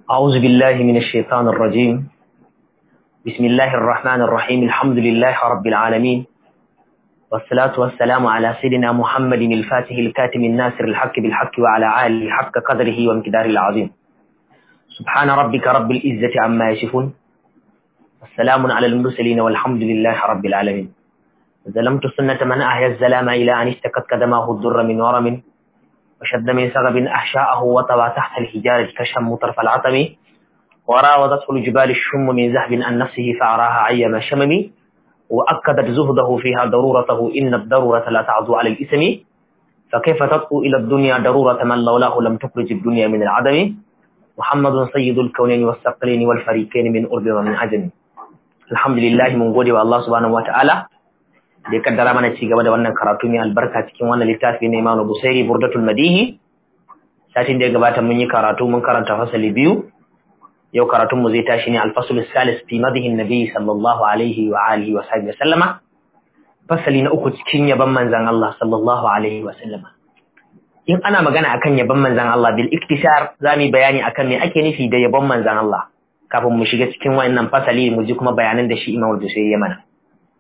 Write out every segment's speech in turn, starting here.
أعوذ بالله من الشيطان الرجيم بسم الله الرحمن الرحيم الحمد لله رب العالمين والصلاة والسلام على سيدنا محمد الفاتح الكاتم الناصر الحق بالحق وعلى آله حق قدره وامتداره العظيم سبحان ربك رب العزة عما يصفون والسلام على المرسلين والحمد لله رب العالمين ظلمت سنة من أحيا الزلام إلى أن اشتكت قدماه الضر من ورم وشد من سغب أحشاءه وطوى تحت الحجارة كشم طرف العطم وراودته الجبال الشم من ذهب عن نفسه فأراها عيم شمم وأكدت زهده فيها ضرورته إن الضرورة لا تعدو على الإسم فكيف تطفو إلى الدنيا ضرورة من لولاه لم تخرج الدنيا من العدم محمد سيد الكونين والثقلين والفريقين من أرض ومن عجم الحمد لله من gode wa Allah subhanahu wataala da ya kaddara mana ci gaba da wannan karatu mai albarka cikin wannan littafi na Imam Busairi Burdatul Madihi satin da ya gabata mun yi karatu mun karanta fasali biyu yau karatun mu zai tashi ne al-fasl salis fi madhi nabi sallallahu alaihi wa alihi wa sahbihi sallama fasali na uku cikin yaban manzon Allah sallallahu alaihi wa sallama in ana magana akan yaban manzon Allah bil iktisar zamu bayani akan me ake nufi da yaban manzon Allah kafin mu shiga cikin wannan fasali mu ji kuma bayanan da shi Imam Busairi ya mana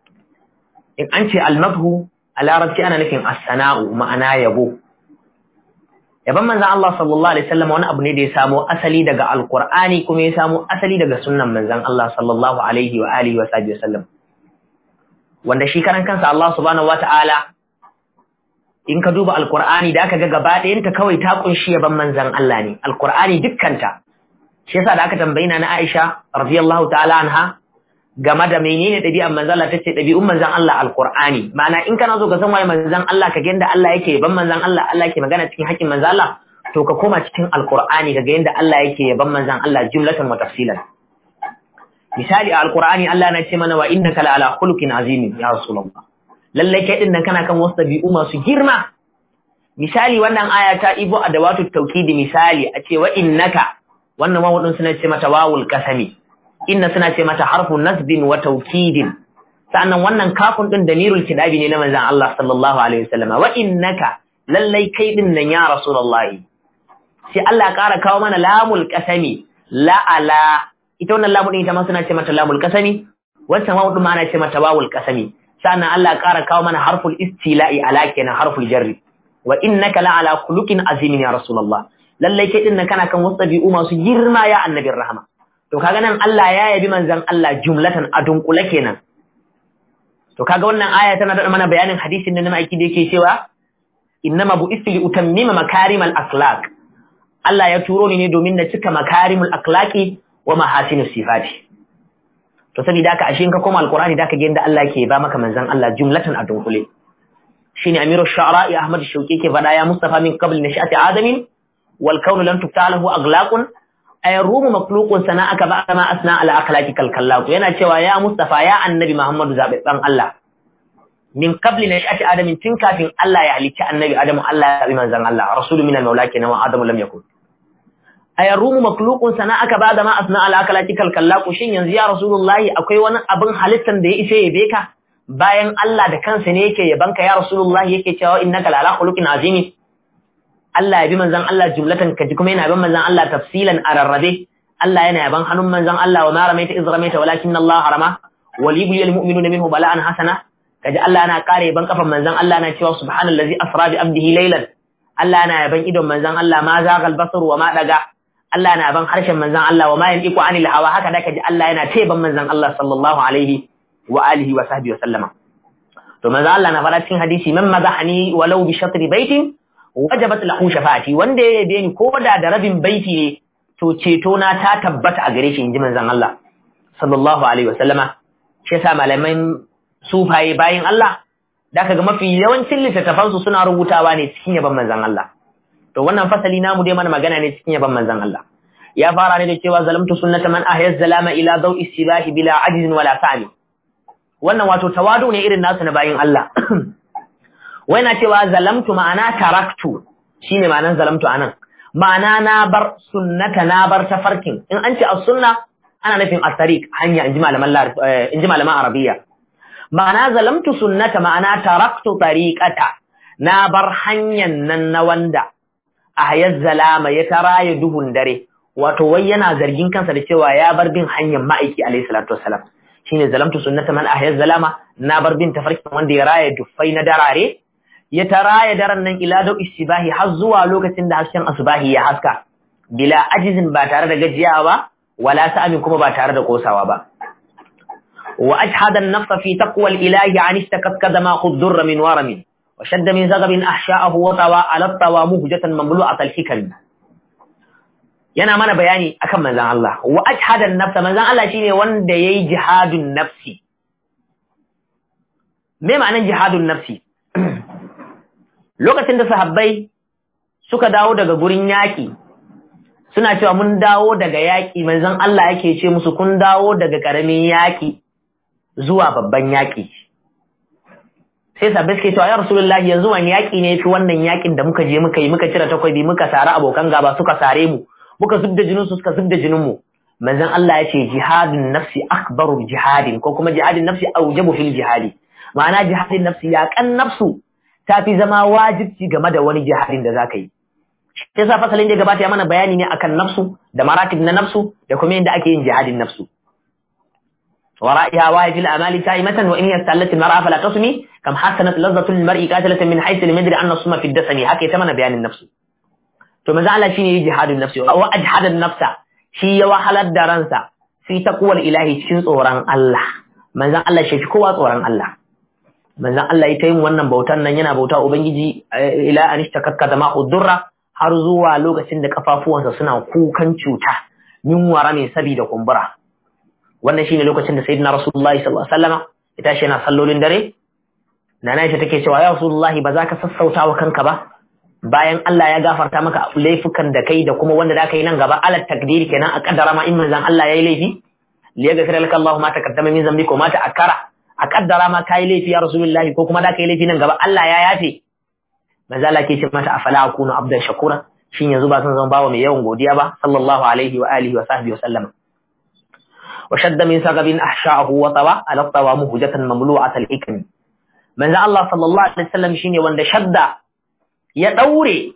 in an ce almadhu a larabci ana nufin as-sana'u ma'ana yabo yaban manzon Allah sallallahu alaihi wasallam wani abu ne da ya samo asali daga alqur'ani kuma ya samo asali daga sunnan manzon Allah sallallahu alaihi wa alihi wa sahbihi wasallam wanda shi karan kansa Allah subhanahu wata'ala in ka duba alqur'ani da aka ga gaba ɗayanta kawai ta kunshi yaban manzon Allah ne alqur'ani dukkanta shi yasa da aka tambayi na Aisha radiyallahu ta'ala anha game da menene ɗabi'an manzon Allah tace ɗabi'un manzon Allah alqur'ani ma'ana in kana so ka san waye manzon Allah ka ga yanda Allah yake yaban manzon Allah Allah yake magana cikin haƙƙin manzon Allah to ka koma cikin alqur'ani ka ga yanda Allah yake yaban manzon Allah jumlatan wa tafsilan misali a alqur'ani Allah na ce mana wa innaka la ala khuluqin azim ya rasulullah lalle kai din nan kana kan wasu ɗabi'u masu girma misali wannan aya ta ibo adawatu tawkidi misali a ce wa innaka wannan wawudin suna ce mata wawul kasami inna suna ce mata harfu nasbin wa taukidin sannan wannan kafin din damirul kidabi ne na manzon Allah sallallahu alaihi wasallam wa innaka lallai kai din nan ya rasulullahi sai Allah ya ƙara kawo mana lamul qasami la ala ita wannan lamun ita ma suna ce mata lamul qasami wancan wawu din ma ana ce mata wawul qasami sannan Allah ya ƙara kawo mana harful istila'i ala kenan harful jarri wa innaka la ala khuluqin azimin ya rasulullah lallai kai din nan kana kan wasu ɗabi'u masu girma ya annabin rahama to kaga nan Allah ya yabi manzon Allah jumlatan a dunkule kenan to kaga wannan aya tana da mana bayanin hadisin da na aiki da yake cewa innama bu'istu li utammima makarimal akhlaq Allah ya turo ni ne domin na cika makarimul akhlaqi wa mahasinus sifati to saboda haka ashe in ka koma alqur'ani da ka ga yadda Allah yake ba maka manzon Allah jumlatan a dunkule shine amiru shu'ara Ahmad Shauki ke faɗa ya Mustafa min qabl nashati adamin wal kaunu lam tuftalahu aglaqun ay rumu makhluqun sana'aka ba ma asna ala akhlaqi kal kallaku yana cewa ya Mustafa ya annabi Muhammadu zababban Allah min qabli nashati adamin tun kafin Allah ya halicci annabi Adamu Allah ya bi manzon Allah rasulu min al-maula kenan wa Adamu lam yakun ay rumu makhluqun sana'aka ba ma asna ala akhlaqi kal kallaku shin yanzu ya rasulullahi akwai wani abin halittan da ya isa ya beka bayan Allah da kansa ne yake yabanka ya rasulullahi yake cewa innaka la ala khuluqin azimi Allah ya bi manzon Allah jumlatan kaji kuma yana bin manzon Allah tafsilan a rarrabe Allah yana yaban hannun manzon Allah wa ma ramaita iz ramaita walakin Allah harama wal yubli mu'minuna minhu bala'an hasana kaji Allah yana kare yaban kafan manzon Allah yana cewa subhanallazi asra bi abdihi laylan Allah yana yaban idon manzon Allah ma zagal basar wa ma daga Allah yana yaban harshen manzon Allah wa ma yantiqu anil hawa haka da kaji Allah yana taiban manzon Allah sallallahu alaihi wa alihi wa sahbihi wa sallama to manzon Allah na fara cikin hadisi man mazahani walau bi shatri baitin wajabat lahu shafa'ati wanda ya yabe ni ko da da rabin baiti ne to ceto na ta tabbata a gare shi inji manzon Allah sallallahu alaihi wasallama shi yasa malaman sufaye bayin Allah da kaga mafi yawancin littattafan su suna rubutawa ne cikin yaban manzon Allah to wannan fasali namu dai mana magana ne cikin yaban manzon Allah ya fara ne da cewa zalamtu sunnata man ahya zalama ila dawi sibahi bila ajzin wala sami wannan wato tawadu ne irin nasu na bayin Allah wai na cewa zalamtu ma'ana taraktu shine ma'anan zalamtu anan ma'ana na bar sunnata na bar tafarkin in an ce as-sunna ana nufin as-tariq hanya inji malaman inji malaman arabiya ma'ana zalamtu sunnata ma'ana taraktu tariqata na bar hanyan nan na wanda ahyaz zalama ya taraye duhun dare wato wai yana zargin kansa da cewa ya bar bin hanyar ma'aiki alaihi salatu wassalam shine zalamtu sunnata man ahya zalama na bar bin tafarkin wanda ya raya duffai na darare ya taraya daren nan ila da istibahi har zuwa lokacin da hasken asbahi ya haska bila ajizin ba tare da gajiyawa ba wala sa'amin kuma ba tare da kosawa ba wa ajhada an-nafsa fi taqwa al-ilahi an istakat kadama khuddur min warami wa shadda min zagabin ahsha'ahu wa tawa ala tawa muhjatan mamlu'at al-hikam yana mana bayani akan manzon Allah wa ajhada an-nafsa manzon Allah shine wanda yayi jihadun nafsi me ma'anar jihadun nafsi lokacin da sahabbai suka dawo daga gurin yaƙi suna cewa mun dawo daga yaƙi manzon Allah yake ce musu kun dawo daga ƙaramin yaƙi zuwa babban yaƙi sai sahabbai suke cewa ya rasulullahi yanzu wani yaƙi ne fi wannan yaƙin da muka je muka yi muka cire takwabi muka sare abokan gaba suka sare mu muka zubda jinin su suka zubda jinin mu manzon Allah ya ce jihadun nafsi akbaru jihadin ko kuma jihadin nafsi aujabu fil jihadi ma'ana jihadin nafsi yaƙan nafsu ta fi zama wajibci game da wani jihadin da za ka yi. Sai sa fasalin da gabata ya mana bayani ne akan nafsu da maratib na nafsu da kuma yadda ake yin jihadin nafsu. ورائها واي في الأمال تائمة وإن يستلت المرأة فلا تصمي كم حسنت لذة المرء قاتلة من حيث لم يدري أن الصم في الدسم هكي تمنى بيان النفس ثم زعل شيني جهاد النفس وأجحد النفس شي وحل الدرنسة في تقوى الإله شين صوران الله من زعل الله شي كوا صوران الله manzon Allah ya yin wannan bautan nan yana bauta ubangiji ila an ishtakakka da ma'udurra har zuwa lokacin da kafafuwansa suna kukan cuta min wara ne saboda kumbura wannan shine lokacin da sayyidina rasulullahi sallallahu alaihi wasallama ya tashi yana sallolin dare nana ita take cewa ya rasulullahi ba za ka sassauta wa kanka ba bayan Allah ya gafarta maka laifukan da kai da kuma wanda da kai nan gaba ala takdiri kenan a kaddara ma in manzon Allah yayi laifi liyaghfira laka Allahu ma taqaddama min dhanbika wa ma ta'akkara a kaddara ma kai laifi ya rasulullahi ko kuma da kai laifi nan gaba Allah ya yafe manzo Allah ke ce mata afala akunu abdan shakura shin yanzu ba san zama bawa mai yawan godiya ba sallallahu alaihi wa alihi wa sahbihi wa sallama wa shadda min sagabin ahsha'ahu wa tawa ala tawa muhjatan mamlu'at al-hikm manzo Allah sallallahu alaihi wasallam shine wanda shadda ya daure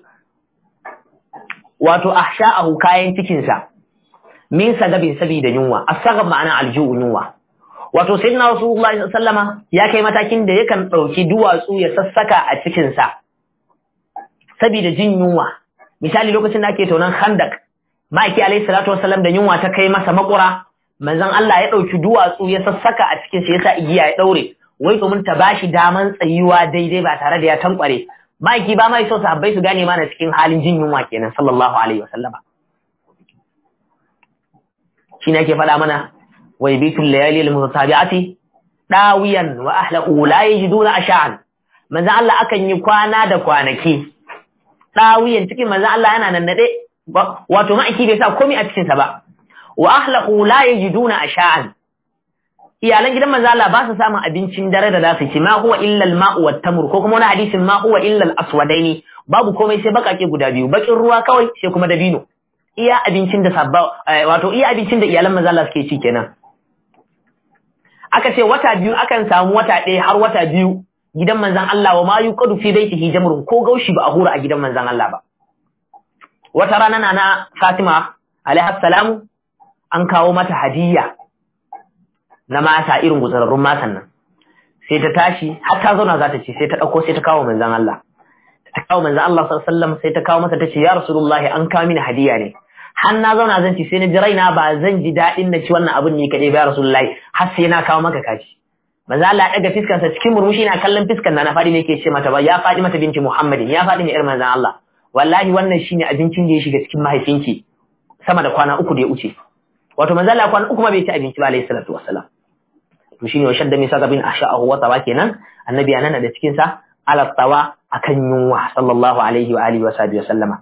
wato ahsha'ahu kayan cikin sa min sagabin sabida yunwa asagab ma'ana alju'u yunwa wato sayyidina rasulullahi sallama ya kai matakin da yakan dauki duwatsu ya sassaka a cikin sa saboda jin yunwa misali lokacin da ake tonan khandak ma'aiki alayhi salatu wasallam da yunwa ta kai masa makura manzon Allah ya dauki duwatsu ya sassaka a cikin sa yasa igiya ya daure wai domin ta bashi daman tsayuwa daidai ba tare da ya tankware ma'aiki ba mai so sahabbai su gane mana cikin halin jin yunwa kenan sallallahu alaihi wasallama shine ake faɗa mana ويبيت الليالي المتتابعة داويا وأهله لا يجدون أشعا manzo Allah akan yi kwana da kwanaki dawiyan cikin manzo Allah yana nan nade wato ma'aiki bai sa komai a cikin sa ba wa ahlahu la yajiduna asha'an iyalan gidan manzo Allah ba su samun abincin dare da zasu ci ma huwa illa al-ma'u wat tamr ko kuma wani hadisin ma huwa illa al-aswadaini babu komai sai bakake guda biyu bakin ruwa kawai sai kuma dabino iya abincin da sabba wato iya abincin da iyalan manzo Allah suke ci kenan aka ce wata biyu akan samu wata ɗaya har wata biyu gidan manzan Allah wa ma yuqadu fi baitihi jamrun ko gaushi ba a hura a gidan manzan Allah ba wata rana na na Fatima alaiha salamu an kawo mata hadiyya na mata irin gutsararrun matan nan sai ta tashi har ta zauna za ta ce sai ta ɗauko sai ta kawo manzan Allah ta kawo manzan Allah sallallahu alaihi wasallam sai ta kawo masa ta ce ya rasulullahi an kawo mini hadiya ne har na zauna zan ci sai na ji raina ba zan ji daɗin na ci wannan abin ne kaɗai ba ya rasulullahi har sai na kawo maka kaci manzo Allah ya daga fiskansa cikin murmushi na kallon fiskan na faɗi ne yake ce mata ba ya faɗi mata binti Muhammadin ya faɗi ne irin manzon Allah wallahi wannan shine abincin da ya shiga cikin mahaifinki sama da kwana uku da ya wuce wato manzo Allah kwana uku ma bai ci abinci ba alayhi salatu wassalam to shine wa shadda min sagabin asha'ahu wa tawa kenan annabi ya nana da cikin sa ala tawa akan yunwa sallallahu alaihi wa alihi wa sahbihi wa sallama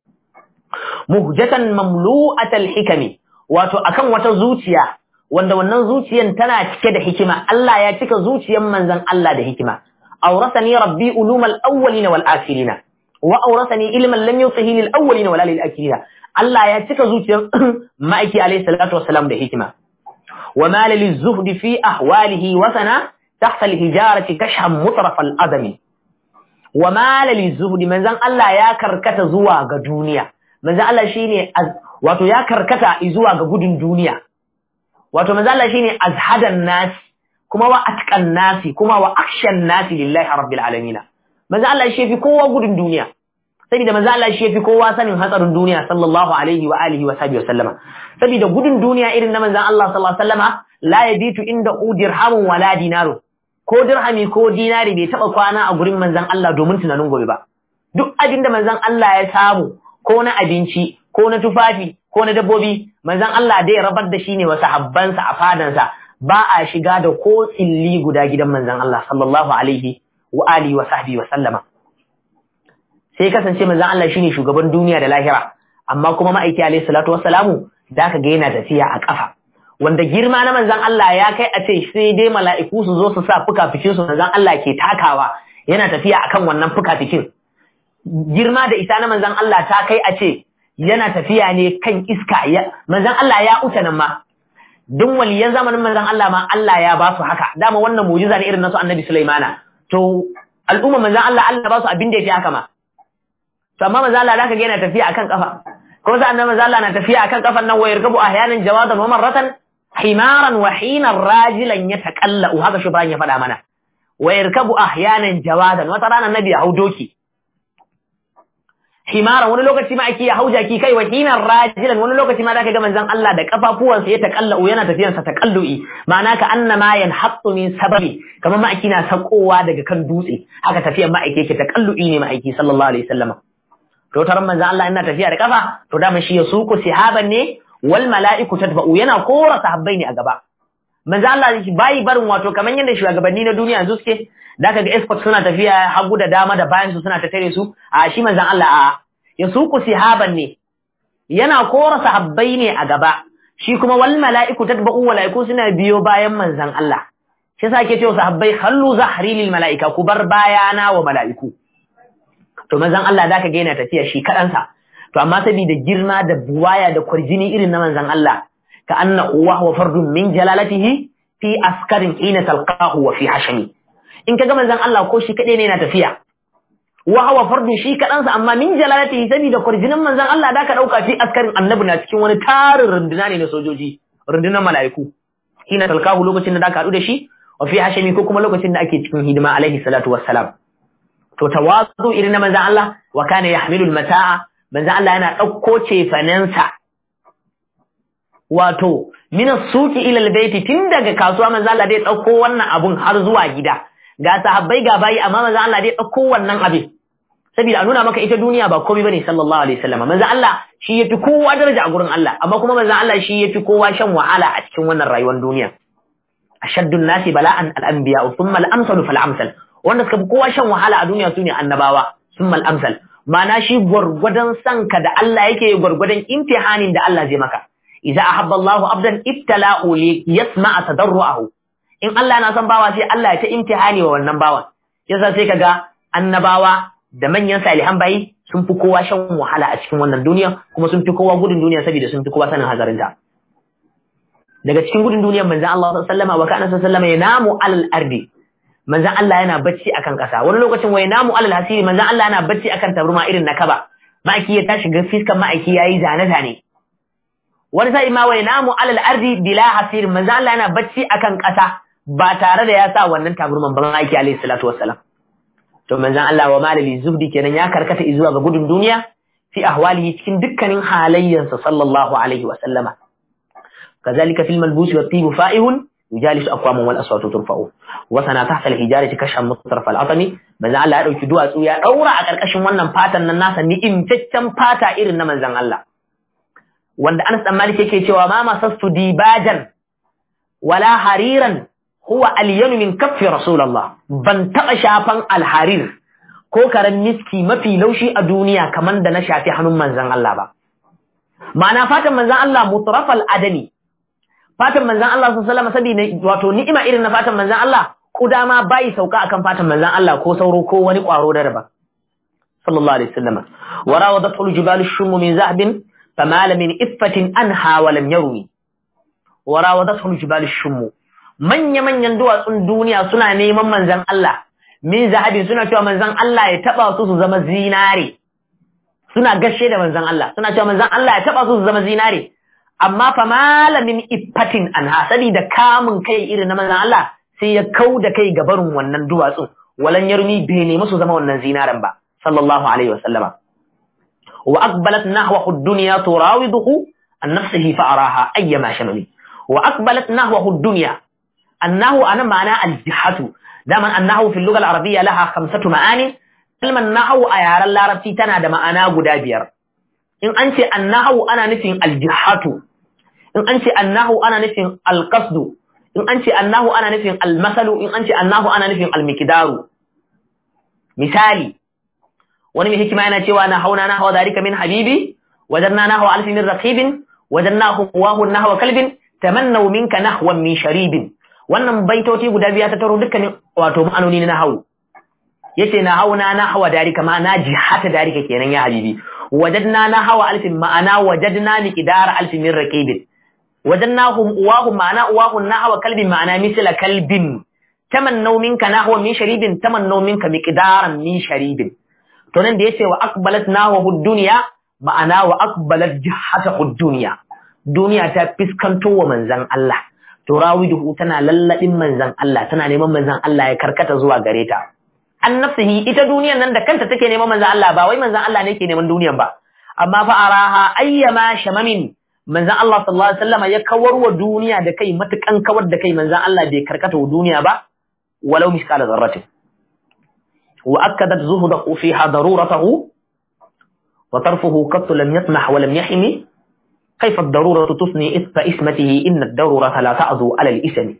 muhjatan mamlu'atal hikami wato akan wata zuciya wanda wannan zuciyan tana cike da hikima Allah ya cika zuciyan manzon Allah da hikima awrasani rabbi ulumal awwalina wal akhirina wa awrasani ilman lam yutihi lil awwalina wala lil akhirina Allah ya cika zuciyan ma'aiki alayhi salatu wassalam da hikima wa ma lil zuhdi fi ahwalihi wa sana tahta al hijarati kashhan mutraf al adami wa ma lil zuhdi manzon Allah ya karkata zuwa ga duniya manzo Allah shine wato ya karkata zuwa ga gudun duniya wato manzo Allah shine azhadan nas kuma wa atqan nasi kuma wa akshan nasi lillahi rabbil alamin manzo Allah shi fi kowa gudun duniya saboda manzo Allah shi fi kowa sanin hatsarin duniya sallallahu alaihi wa alihi wa sahbihi wa sallama saboda gudun duniya irin na manzo Allah sallallahu alaihi wa sallama la yabitu inda dirhamun wala dinaru ko dirhami ko dinari bai taba kwana a gurin manzon Allah domin tunanin gobe ba duk abin da manzon Allah ya samu ko na abinci ko na tufafi ko na dabbobi manzon Allah dai rabar da shi ne wa sahabbansa a fadansa ba a shiga da ko tsilli guda gidan manzon Allah sallallahu alaihi wa alihi wa sahbihi wa sallama sai kasance manzon Allah shine shugaban duniya da lahira amma kuma ma'aiki alaihi salatu wassalamu da ka ga yana tafiya a kafa wanda girma na manzon Allah ya kai a ce sai dai mala'iku su zo su sa fuka-fikin su manzon Allah ke takawa yana tafiya akan wannan fuka-fikin girma da isa na manzon Allah ta kai a ce yana tafiya ne kan iska ya manzon Allah ya uta nan ma duk waliyan zamanin manzon Allah ma Allah ya ba su haka dama wannan mu'jiza ne irin nasu annabi Sulaimana to al'umma manzon Allah Allah ba su abin da yafi haka ma to amma manzon Allah zaka ga yana tafiya akan kafa ko sa annabi manzon Allah na tafiya akan kafan nan wayar gabu ahyanan jawadan wa marratan himaran wa hinan rajilan yataqallu haka shi bayan ya faɗa mana wayar kabu ahyanan jawadan wata rana nabi ya hau doki himaran wani lokaci ma ake ya hau jaki kai wahinan rajilan wani lokaci ma zaka ga manzon Allah da kafafuwansa ya takallu yana tafiyansa takallu'i ma'ana ka annama yanhattu min sababi kamar ma na sakowa daga kan dutse haka tafiyan ma ake yake takallu'i ne ma aiki sallallahu alaihi wasallam to taron manzon Allah ina tafiya da kafa to da shi ya suku sihaban ne wal mala'iku tatba'u yana kora sahabbai ne a gaba manzon Allah bai barin wato kamar yadda shugabanni na duniya yanzu suke da ka ga escort suna tafiya hagu da dama da bayan su suna ta tare su a shi manzon Allah a ya suku sihaban ne yana kora sahabbai ne a gaba shi kuma wal mala'iku tatba'u mala'iku suna biyo bayan manzon Allah shi yasa ake cewa sahabbai khallu zahri lil mala'ika ku bar bayana wa mala'iku to manzon Allah zaka ga yana tafiya shi kadansa to amma saboda girma da buwaya da kwarjini irin na manzon Allah ka anna uwa wa fardun min jalalatihi fi askarin hina talqahu wa fi hashami in kaga manzon Allah ko shi kadai ne yana tafiya wa huwa fardun shi kadansa amma min jalalatihi saboda kwarjinin manzon Allah da ka dauka fi askarin annabi na cikin wani tarin runduna ne na sojoji rundunar mala'iku hina talqahu lokacin da ka hadu da shi wa fi hashami ko kuma lokacin da ake cikin hidima alaihi salatu wassalam to tawazu irin na manzon Allah wa kana yahmilul mata'a manzon Allah yana dauko cefanensa wato min suki ila albayti tun daga kasuwa manzon Allah dai dauko wannan abun har zuwa gida ga sahabbai ga bayi amma manzon Allah dai dauko wannan abin saboda a nuna maka ita duniya ba komai bane sallallahu alaihi wasallam manzon Allah shi yafi kowa daraja a gurin Allah amma kuma manzon Allah shi yafi kowa shan wahala a cikin wannan rayuwar duniya ashaddun nasi bala'an al-anbiya thumma al-amsalu fal-amsal wanda suka fi kowa shan wahala a duniya sune annabawa thumma al-amsal ma'ana shi gwargwadon sanka da Allah yake gwargwadon imtihanin da Allah zai maka idza ahabba Allahu abdan ibtala'u li yasma'a tadarruahu in Allah yana son bawa sai Allah ya ta imtihani wa wannan bawan yasa sai kaga annabawa da manyan salihan bayi sun fi kowa shan wahala a cikin wannan duniya kuma sun fi kowa gudun duniya saboda sun fi kowa sanin hazarinta daga cikin gudun duniyar manzon Allah sallallahu alaihi wasallam wa kana sallallahu alaihi wasallam yanamu alal ardi manzan Allah yana bacci akan ƙasa wani lokacin wai namu alal hasiri manzan Allah yana bacci akan tabarma irin na kaba ma'aiki ya tashi ga fiskan ma'aiki yayi zane zane wani sai ma wai namu alal ardi bila hasiri manzan Allah yana bacci akan ƙasa ba tare da ya sa wannan tabarman ba ma'aiki alaihi salatu wassalam to manzan Allah wa malali zubdi kenan ya karkata zuwa ga gudun duniya fi ahwalihi cikin dukkanin halayyansa sallallahu alaihi wasallama kazalika fil malbusi wat tibu fa'ihun يجالس أقوام والأصوات ترفع وسنا تحت الحجارة كشف مطرف العطم manzon Allah ya dauki duwatsu ya daura a karkashin wannan fatan nan nasa ni'imtaccen fata irin na manzon Allah wanda Anas dan Malik yake cewa ma masastu dibajan wala hariran huwa alyanu min kaffi rasulullah ban taba shafan alharir ko karan miski mafi laushi a duniya kaman da na shafi hannun manzon Allah ba ma'ana fatan manzon Allah mutrafal adani fatan manzan Allah sun salama saboda wato ni'ima irin na fatan manzan Allah kuda ma bai sauka akan fatan manzan Allah ko sauro ko wani kwaro da raba sallallahu alaihi wasallam wa rawadat al-jibal ash-shum min zahabin famala min iffatin anha wa lam yarmi wa rawadat al-jibal ash-shum manya manyan duwatsun duniya suna neman manzan Allah min zahabin suna cewa manzan Allah ya taba su su zama zinare suna gashe da manzon Allah suna cewa manzon Allah ya taba su su zama zinare amma fa malamin iffatin anha da kamun kai irin na manzon Allah sai ya kau da kai ga barin wannan duwatsun walan yarmi bai nemi su zama wannan zinaren ba sallallahu alaihi wa sallama wa aqbalat nahwa ad-dunya turawiduhu an nafsihi fa araha ayyama shamali wa aqbalat nahwa ad-dunya annahu ana ma'ana al-jihatu daman annahu fil lugha al-arabiyya laha khamsatu ma'ani kalmar nahawu a yaren larabci tana da ma'ana guda biyar in an ce annahu ana nufin aljihatu in an ce annahu ana nufin alqasdu in an ce annahu ana nufin almasalu in an ce annahu ana nufin almiqdaru misali wani mai hikima yana cewa na hauna na hawa zalika min habibi wajanna na hawa alfi min raqibin wajanna huwahu nahwa kalbin tamannaw minka nahwan min sharibin wannan baitoti guda biya ta taro dukkanin wato ma'anoni na hawu yace na hauna na hawa darika ma na jihata darika kenan ya habibi wajadna na hawa alfin ma'ana wajadna miqdar alfin min raqibin wajadnahum uwahum ma'ana uwahum na hawa kalbin ma'ana misla kalbin tamannaw minka nahwa min sharibin tamannaw minka miqdaran min sharibin to nan da yace wa aqbalat nahwa dunya ma'ana wa aqbalat jihata dunya duniya ta fiskanto wa manzan Allah to rawiduhu tana lalladin manzan Allah tana neman manzan Allah ya karkata zuwa gare ta an nafsihi ita duniyan nan da kanta take neman manzan Allah ba wai manzan Allah ne ke neman duniyan ba amma fa araha ayyama shamamin manzan Allah sallallahu alaihi wasallam ya kawar wa duniya da kai matukan kawar da kai manzan Allah bai karkata wa duniya ba walau miskala zarratin wa akkadat zuhudahu fiha daruratahu wa tarfuhu qat lam yasmah wa lam yahmi كيف الضرورة تصني إثب إسمته إن الضرورة لا تعذو على الإسم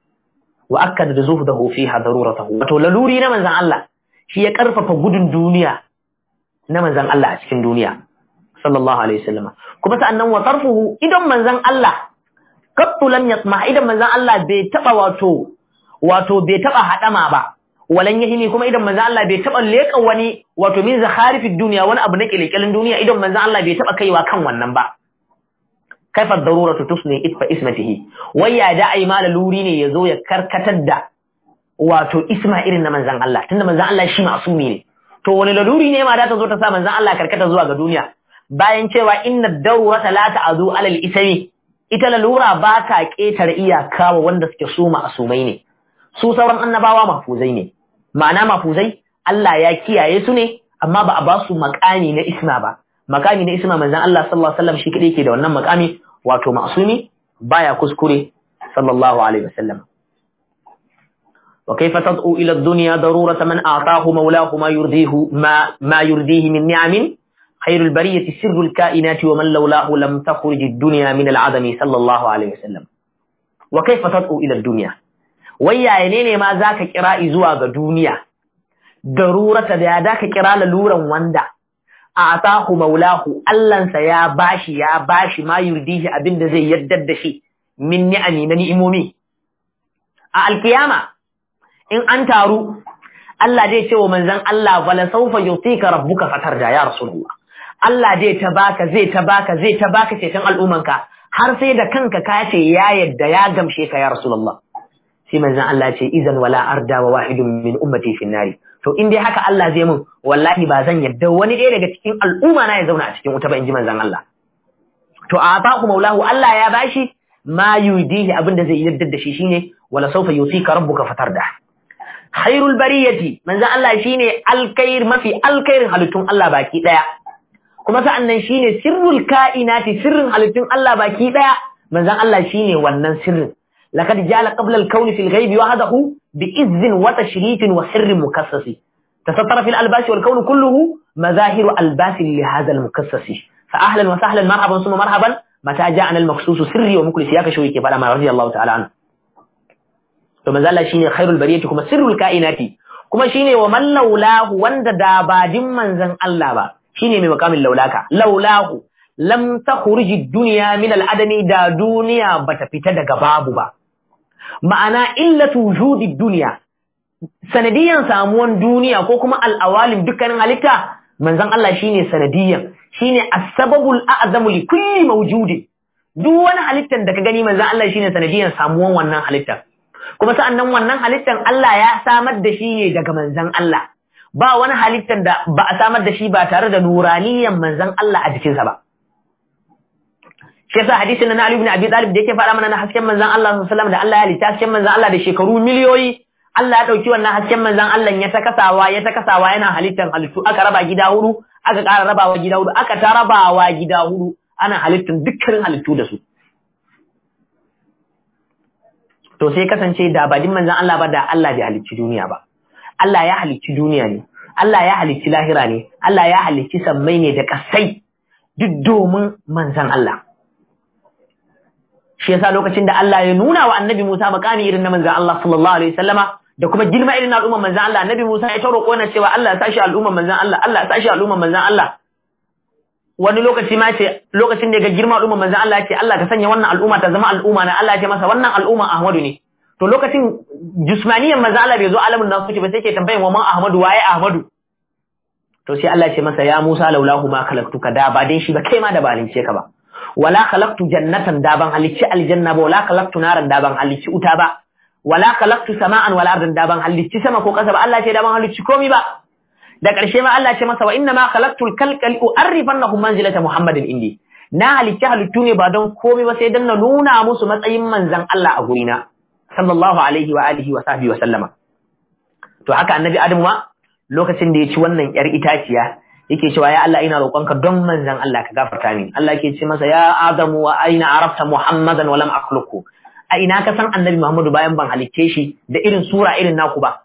وأكد زهده فيها ضرورته وتولوري نمن زن الله شي يكرف فقود الدنيا نمن زن الله أشكن دنيا صلى الله عليه وسلم كما سأنه وطرفه إذا من زن الله قط لم يسمع إذا من زن الله بيتبع واتو واتو بيتبع حتما با ولن يهني كما إذا من زن الله بيتبع ليك واني واتو من زخارف الدنيا وانا أبنك إليك الدنيا إذا من زن الله بيتبع كي وكان ونبا kaifa daruratu tusni itfa ismatihi wai ya da ai mala luri ne yazo ya karkatar da wato isma irin na manzon Allah tunda manzon Allah shi masumi ne to wani laluri ne ma da ta zo ta sa manzon Allah karkata zuwa ga duniya bayan cewa inna darurata la ta'zu alal ismi ita lalura ba ta ketare iyaka wa wanda suke su masumai ne su sauran annabawa mafuzai ne ma'ana mafuzai Allah ya kiyaye su ne amma ba a ba su makami na isma ba makami na isma manzon Allah sallallahu alaihi wasallam shi kadai ke da wannan makami wato ma'sumi baya kuskure sallallahu alaihi wasallam wa kayfa tad'u ila ad-dunya darurata man a'tahu mawlahu ma yurdihu ma ma yurdihi min ni'amin خير البرية سر الكائنات ومن لولاه لم تخرج الدنيا من العدم صلى الله عليه وسلم وكيف تدعو إلى الدنيا ويا ينيني ما ذاك كراء زواج دنيا ضرورة ذاك كراء لورا وندا atahu maulahu Allahnsa ya bashi ya bashi ma yurdihi abinda zai yaddar da shi min ni'ami na ni'imomi a alkiyama in an taru Allah zai ce wa manzon Allah wala sawfa yutika rabbuka fatarja ya rasulullah Allah zai ta baka zai ta baka zai ta baka ceton al'ummanka har sai da kanka ka ce ya yadda ya gamshe ka ya rasulullah sai manzon Allah ce izan wala arda wa wahidun min ummati fin nari to in dai haka Allah zai mun wallahi ba zan yadda wani ɗaya daga cikin al'umma na ya zauna a cikin wuta ba in ji manzon Allah to a ataku maulahu Allah ya bashi ma yudihi abinda zai yadda da shi shine wala sawfa yutika rabbuka fatarda khairul bariyati manzon Allah shine alkhair mafi alkhairin halittun Allah baki daya kuma sa'annan shine sirrul kainati sirrin halittun Allah baki daya manzon Allah shine wannan sirrin لقد جعل قبل الكون في الغيب وحده بإذ وتشريف وسر مكسس تستر في الألباس والكون كله مظاهر ألباس لهذا المكسس فأهلا وسهلا مرحبا ثم مرحبا متى جاءنا المخصوص سري ومكل سياك شويك فلما رضي الله تعالى عنه ثم زال شيني خير البرية كما سر الكائنات كما شيني ومن لولاه وند دابا من زن الله با شيني من مقام اللولاك لولاه lam takhruji dunya min al-adami da duniya bata fita daga babu ba ma'ana illatu wujudi dunya sanadiyan samuwan duniya ko kuma al-awalim dukkanin halitta manzon Allah shine sanadiyan shine as-sababul a'zamu li kulli mawjudi duk wani halittan da ka gani manzon Allah shine sanadiyan samuwan wannan halittan kuma sa'annan wannan halittan Allah ya samar da shi ne daga manzon Allah ba wani halittar da ba a samar da shi ba tare da nuraniyan manzon Allah a jikinsa ba shi yasa hadisin na Ali ibn Abi Talib da yake faɗa mana na hasken manzon Allah sallallahu alaihi wasallam da Allah ya halitta hasken manzon Allah da shekaru miliyoyi Allah ya dauki wannan hasken manzon Allah ya ta kasawa ya ta kasawa yana halittar halittu aka raba gida hudu aka ƙara rabawa gida hudu aka ta rabawa gida hudu ana halittar dukkanin halittu da su to sai kasance da badin manzon Allah ba da Allah bai halicci duniya ba Allah ya halicci duniya ne Allah ya halicci lahira ne Allah ya halicci sammai ne da kasai duk domin manzon Allah shi yasa lokacin da Allah ya nuna wa annabi Musa makami irin na manzon Allah sallallahu alaihi wasallama da kuma girma irin na al'umman manzon Allah annabi Musa ya ta roƙo na cewa Allah ya sashi al'umman manzon Allah Allah ya sashi al'umman manzon Allah wani lokaci ma ce lokacin da ga girma al'umman manzon Allah ya ce Allah ka sanya wannan al'umma ta zama al'umma na Allah ya ce masa wannan al'umma Ahmadu ne to lokacin jismaniyan manzon Allah bai zo alamun nasu ce ba sai ke tambayin wa man Ahmadu waye Ahmadu to sai Allah ya ce masa ya Musa laulahu ma khalaqtuka da ba dai shi ba kai ma da ba halicce ka ba wala khalaqtu jannatan da ban halicci aljanna ba wala khalaqtu naran da ban halicci uta ba wala khalaqtu sama'an wala ardan da ban halicci sama ko kasa ba Allah ce da ban halicci komai ba da ƙarshe ma Allah ce masa wa inna ma khalaqtu al-kalqal u'arrifannahum manzilata Muhammadin indi na halicci halittu ne ba don komai ba sai dan na nuna musu matsayin manzon Allah a gurina sallallahu alaihi wa alihi wa sahbihi wa sallama to haka annabi Adam ma lokacin da ya ci wannan yar itaciya yake cewa ya Allah ina roƙonka don manzon Allah ka gafarta min Allah yake ce masa ya Adamu wa aina arafta Muhammadan wa lam akhluqu a ina ka san annabi Muhammadu bayan ban halicce shi da irin sura irin naku ba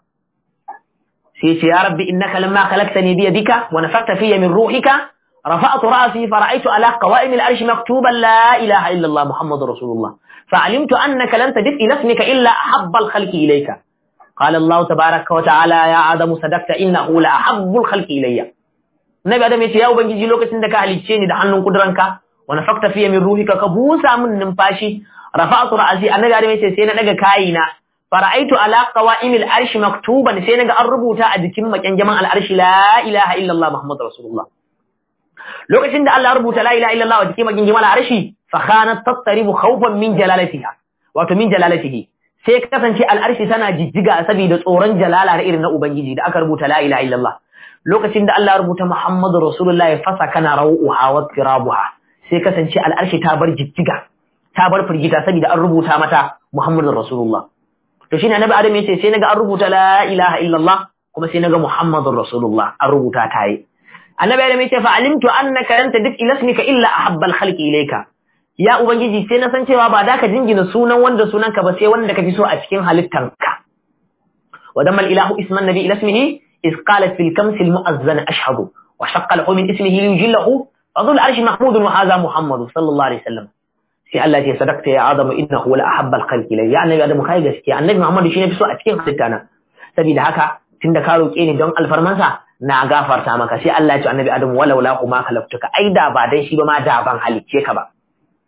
sai ce ya rabbi innaka lamma khalaqtani bi yadika wa nafakhta fiyya min ruhika rafa'tu ra'si fara'aytu ala qawa'im al-arsh maktuban la ilaha illa Allah Muhammadur Rasulullah fa'alimtu annaka lan tajid ila ismika illa ahabba al-khalqi ilayka قال الله تبارك وتعالى يا آدم صدقت إنه لأحب الخلق إليّ Nabi Adam ya ce ya ubangiji lokacin da ka halicce ni da hannun kuduranka wa nafakta fiye min ruhika ka busa min numfashi rafa'tu ra'si annabi Adam ya ce sai na daga kayina fara'aitu ala qawa'imil arshi maktuban sai naga an rubuta a jikin makyanjaman al'arshi la ilaha illallah muhammadur rasulullah lokacin da Allah ya rubuta la ilaha illallah a jikin makyanjaman al'arshi fa khanat tattaribu khawfan min jalalatiha wato min jalalatihi sai kasance al'arshi tana jijjiga saboda tsoron jalala irin na ubangiji da aka rubuta la ilaha illallah lokacin da Allah ya rubuta Muhammadu Rasulullah ya fasa kana rawuha wa tirabuha sai kasance al'arshi ta bar jijjiga ta bar firgita saboda an rubuta mata Muhammadu Rasulullah to shine Annabi Adam yace sai naga an rubuta la ilaha illallah kuma sai naga Muhammadu Rasulullah an rubuta ta yi Annabi Adam yace fa alimtu annaka lan tadif ila ismika illa ahabbal khalqi ilayka ya ubangiji sai na san cewa ba da ka jingina sunan wanda sunanka ba sai wanda ka fi so a cikin halittanka wa damma ilahu isman nabi ila ismihi إذ قالت في الكمس المؤذن أشهد وشق له من اسمه ليجله فذو العرش محمود وهذا محمد صلى الله عليه وسلم sai Allah ce sadaqta ya Adamu innahu la ahabba al-khalqi ilay ya annabi Adamu kai gaskiya annabi Muhammad shine fi so a cikin halitta na saboda haka tunda ka roke ni don alfarmansa na gafarta maka sai Allah ya ce annabi Adamu walau la kuma khalaqtuka ai da ba dan shi ba ma da ban halicce ka ba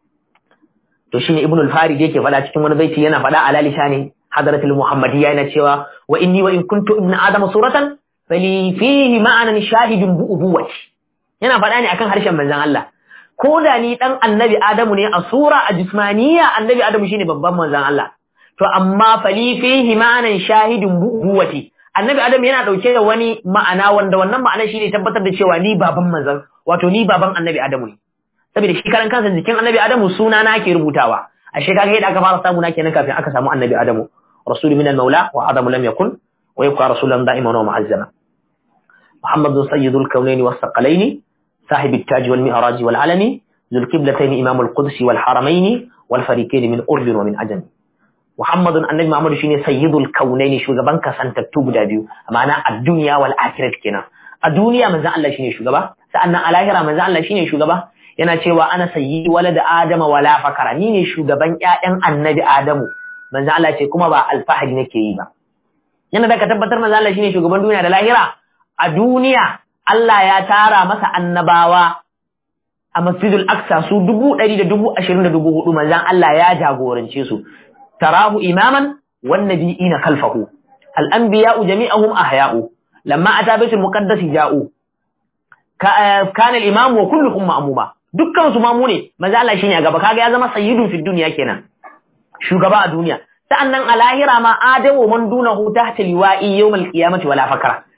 to shine Ibn al-Farid yake faɗa cikin wani baiti yana faɗa ala lisani hadratul muhammadiyya yana cewa wa inni wa in kuntu ibn adam suratan fali fihi ma'anan shahidun bu ubuwati yana faɗa ne akan harshen manzon Allah ko da ni dan annabi adamu ne a sura a jismaniya annabi adamu shine babban manzon Allah to amma fali fihi ma'anan shahidun bu ubuwati annabi adamu yana dauke da wani ma'ana wanda wannan ma'ana shine tabbatar da cewa ni baban manzon wato ni baban annabi adamu ne saboda shi karan kansa jikin annabi adamu suna na ke rubutawa ashe kaga yadda aka fara samu na kenan kafin aka samu annabi adamu rasul min al-maula wa adamu lam yakun wa yabqa rasulan da'iman wa mu'azzama محمد سيد الكونين والثقلين صاحب التاج والمعراج والعلم ذو القبلتين إمام القدس والحرمين والفريقين من أرض ومن عجم محمد النبي محمد شيني سيد الكونين شو زبان كسان تكتب دابيو معنى الدنيا والآخرة كنا الدنيا من زعل الله شيني شو زبا سألنا الآخرة من زعل الله شيني شو زبا yana cewa ana sayyidi walada adama wala fakara ni ne shugaban ƴaƴan annabi adamu manzo Allah ce kuma ba alfahari nake yi ba yana da ka tabbatar manzo Allah shine shugaban duniya da lahira a duniya Allah ya tara masa annabawa a masjidul aqsa su dubu ɗari da dubu ashirin da dubu hudu manzan Allah ya jagorance su tarahu imaman wan nabiyina khalfahu al anbiya'u jami'ahum ahya'u lamma ata baitul muqaddas ja'u kana al imam wa kulluhum ma'muma dukkan su mamu ne manzan Allah shine a gaba kaga ya zama sayyidun fid dunya kenan shugaba a duniya sa'annan a lahira ma adamu man dunahu tahta liwa'i yawmal qiyamati wala fakara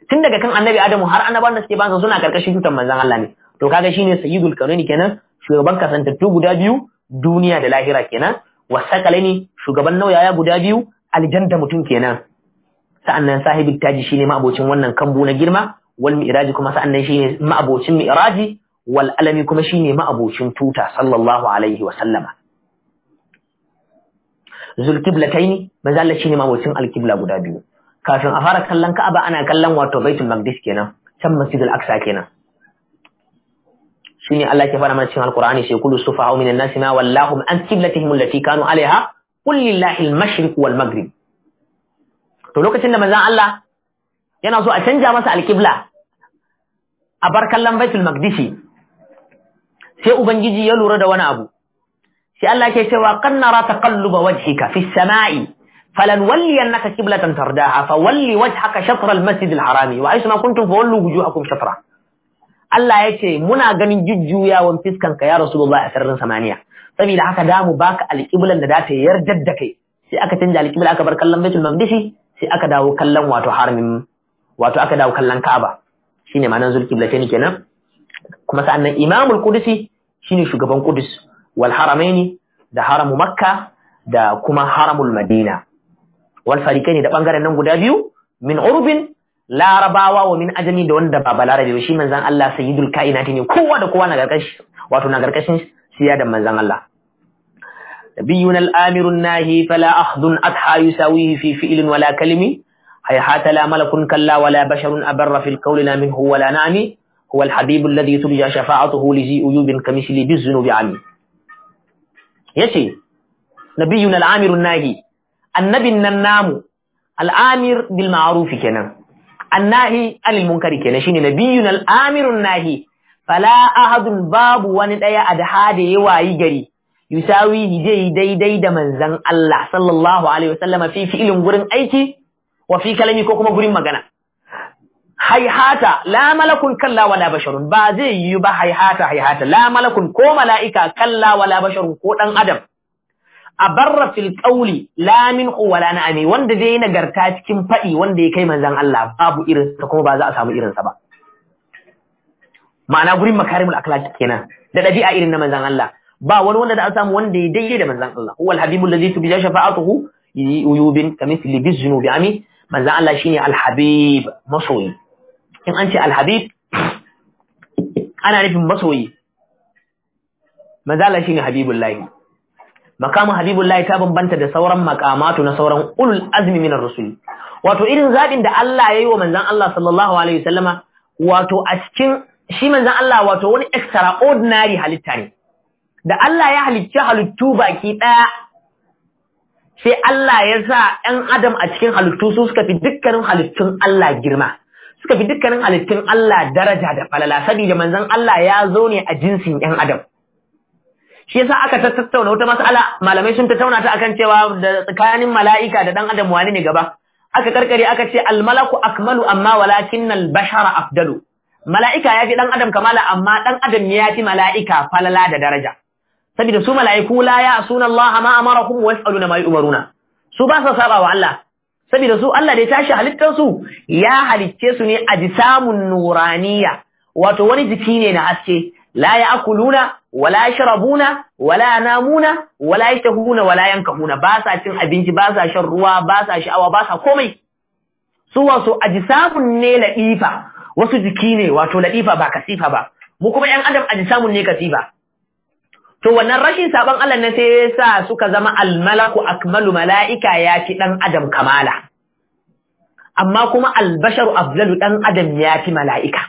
tun daga kan annabi adamu har annabawan da suke bansa suna karkashin tutan manzon Allah ne to kaga shine sayyidul kaunani kenan shugaban kasantattu guda biyu duniya da lahira kenan wasaqalaini shugaban nauyaya guda biyu aljanda mutum kenan sa'annan sahibul taji shine ma'abocin wannan kambu na girma wal mi'raji kuma sa'annan shine ma'abocin mi'raji wal alami kuma shine ma'abocin tuta sallallahu alaihi wa sallama zulqiblataini manzo Allah shine ma'abocin alqibla guda biyu kafin a fara kallon Ka'aba ana kallon wato Baitul Maqdis kenan can Masjidul Aqsa kenan shine Allah ke fara mana cikin Alqur'ani sai kullu sufaha'u minan nasi ma wallahum an qiblatihim allati kanu alaiha qul lillahi al-mashriq wal maghrib to lokacin da manzon Allah yana so a canja masa alqibla a bar kallon Baitul Maqdis sai ubangiji ya lura da wani abu sai Allah ke cewa kan nara taqalluba wajhika fi samai falan walliyannaka qiblatan tardaha fa walli wajhaka shatr al-masjid al-harami wa aysma kuntum fawallu wujuhakum shatra Allah ya ce muna ganin jujjuyawan fiskanka ya Rasulullah a sararin samaniya saboda haka da mu baka alƙiblan da za ta yarda da kai sai aka canja alƙibla aka bar kallon Baitul Maqdis sai aka dawo kallon wato haramin wato aka dawo kallon Ka'aba shine ma'anar zulqiblatayn kenan kuma sa'annan Imamul Qudusi shine shugaban Qudus wal haramaini da haramu Makka da kuma haramul Madina wal fariqaini da bangaren nan guda biyu min urbin larabawa wa min ajami da wanda ba balarabe ba shi manzan Allah sayyidul kainati ne kowa da kowa na garkashi wato na garkashin siya da manzan Allah nabiyun al-amirun nahi fala akhdun adha yusawihi fi fi'lin wala kalimi hayhata la malakun kalla wala basharun abarra fil qawli la minhu wala na'mi هو الحبيب الذي ترجى شفاعته لذي أيوب كمثل بالذنوب عمي يشي نبينا العامر الناهي النبي النام العامر بالمعروف كنا annahi anil munkari kenan shine nabiyyun al-amirun nahi fala ahadun babu wani daya adha da yawayi gari yusawi dai daidai da manzon Allah sallallahu alaihi wasallama fi fi'ilin gurin aiki wa fi kalami ko kuma gurin magana hayhata la malakun kalla wala basharun ba zai yi ba hayhata hayhata la malakun ko mala'ika kalla wala basharun ko dan adam a barra fil qawli la minhu wala na'ami wanda dai nagarta cikin fadi wanda ya kai manzon Allah babu irin sa kuma ba za a samu irin sa ba ma'ana gurin makarimul akhlaq kenan da dabi'a irin na manzon Allah ba wani wanda da a samu wanda ya daidai da manzon Allah huwal habibul ladhi tubja shafa'atuhu uyubin kamithli biznubi ami manzon Allah shine al-habib masoyi in an ce al-habib ana nufin masoyi manzon Allah shine habibullahi makamu habibullahi ta bambanta da sauran makamatu na sauran ulul azmi minar rusul wato irin zabin da Allah yayi wa manzon Allah sallallahu alaihi wasallama wato a cikin shi manzon Allah wato wani extraordinary halitta ne da Allah ya halicci halittu baki daya sai Allah ya sa ɗan adam a cikin halittu su suka fi dukkanin halittun Allah girma suka fi dukkanin halittun Allah daraja da falala saboda manzon Allah ya zo ne a jinsin ɗan adam shi yasa aka tattauna wata mas'ala malamai sun tattauna ta akan cewa da tsakanin mala'ika da dan adam wani ne gaba aka karkare aka ce al malaku akmalu amma walakin al bashara afdalu mala'ika yafi dan adam kamala amma dan adam ne yafi mala'ika falala da daraja saboda su mala'iku la ya'suna Allah ma amarahum wa yas'aluna ma yu'maruna su ba sa saba wa Allah saboda su Allah da ya tashi halittar su ya halicce su ne ajsamun nuraniya wato wani jiki ne na haske la ya'kuluna wala yashrabuna wala yanamuna wala yashtahuna wala yankahuna ba sa cin abinci ba sa shan ruwa ba sa sha'awa ba sa komai su wasu ajsamun ne ladifa wasu jiki ne wato ladifa ba kasifa ba mu kuma yan adam ajsamun ne kasifa to wannan rashin saban Allah ne sai yasa suka zama almalaku akmalu malaika ya fi dan adam kamala amma kuma albasharu afdalu dan adam ya fi malaika